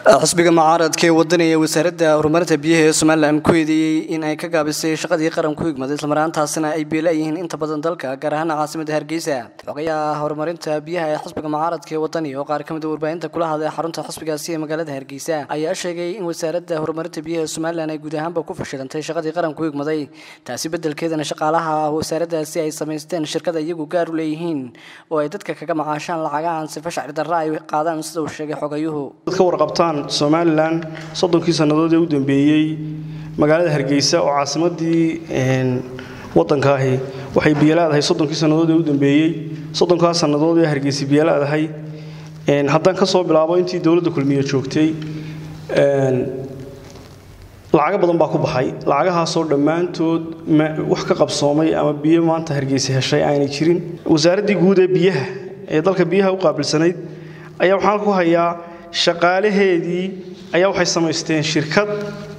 xisbiga mucaaradka ee wadaniga wasaaradda horumarinta biyaha ee somalilan ku eedeeyey in ay ka gaabisay shaqadii qaranku igmaday islamaraantaasina ay beela yihiin inta badan dalka gaar ahaan caasimada hargeysa xogayaha horumarinta biyaha ee xisbiga mucaaradka ee wadani oo qaar ka mid a warbaahinta kula hadlay xarunta xisbigaasi ee magaalada hargeysa ayaa sheegay in wasaaradda horumarinta biyaha ee somalilan ay guud ahaanba ku fashilantay shaqadii qaranku igmaday taasi bedelkeedana shaqaalaha wasaaraddaasi ay samaysteen shirkada iyagu gaar u leeyihiin oo ay dadka kaga macaashaan lacagahan sifa shacri darra ay qaadaan sida uu sheegay xogayuhu ka warqabtaan somalilan soddonkii sannadood ee u dambeeyey magaalada hargeysa oo caasimadii waddankaahi waxay biyalaadahay soddonkii sannadood ee u dambeeyey soddonkaas sannadood ee hargeysa biyalaadahay haddaan ka soo bilaabo intii dowladda kulmiye joogtay lacago badan baa ku baxay lacagahaasoo dhammaantood wax ka qabsoomay ama biyo maanta hargeysa heshay aanay jirin wasaaraddii guud ee biyaha ee dalka biyaha u qaabilsanayd ayaa waxaan ku hayaa shaqaalaheedii ayaa waxay samaysteen shirkad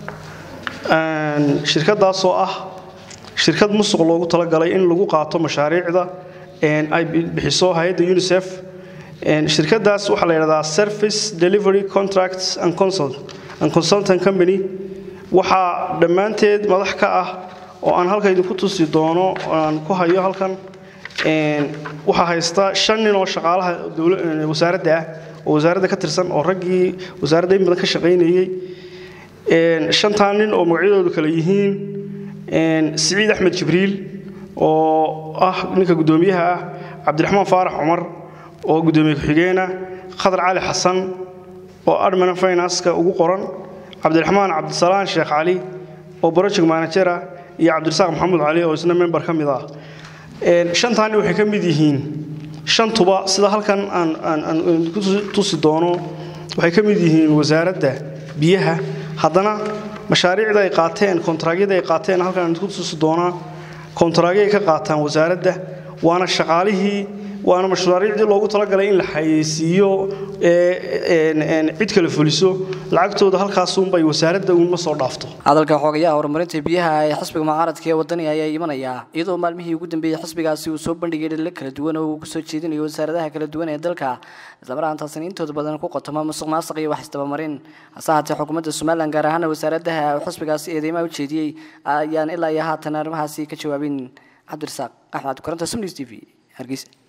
shirkadaasoo ah shirkad musuq loogu talagalay in lagu qaato mashaariicda ay bixiso hay-adda unisef shirkadaas waxaa la yidhahdaa service delivery contracts and consultant company waxaa dhammaanteed madax ka ah oo aan halka idinku tusi doono aan ku hayo halkan waxaa haysta shan nin oo shaqaalaha wasaaradda ah oo wasaaradda ka tirsan oo raggii wasaaradda in badan ka shaqaynayey shantaa nin oo magacyadoodu kale yihiin siciid axmed jibriil oo ah ninka guddoomiyaha ah cabdiraxmaan faarax cumar oo guddoomiye ku-xigeena khadar cali xasan oo admana finanska ugu qoran cabdiraxmaan cabdisalaan sheekh cali oo project managera iyo cabdirasaaq maxamuud cali oo isna member ka mid ah shantaa nin waxay ka mid yihiin shantuba sida halkan aan ku tusi doono waxay ka mid yihiin wasaaradda biyaha haddana mashaariicda ay qaateen kontaraagyada ay qaateen halkan aan ku tusi doonaa kontaraagyay ka qaataan wasaaradda waana shaqaalihii waana mashaariicdii loogu talagalay in la xayeysiiyo cid kale fuliso lacagtooda halkaasuunbay wasaaradda uunma soo dhaafto hadalka xogayaha horumarinta biyaha ee xisbiga mucaaradka ee wadani ayaa imanaya iyadoo maalmihii ugu dambeeyey xisbigaasi uu soo bandhigay dhalilo kala duwan oo uu kusoo jeedinayo wasaaradaha kala duwan ee dalka islamaraantaasina intooda badan ku qotoma musuq maasuq iyo wax isdabamarin hase haatee xukuumadda somalilan gaar ahaana wasaaradaha xisbigaasi eedeymaha u jeediyey ayaan ilaa iyo haatan arrimahaasi ka jawaabin cabdirasaaq axmed koranta sumnis t v hargeysa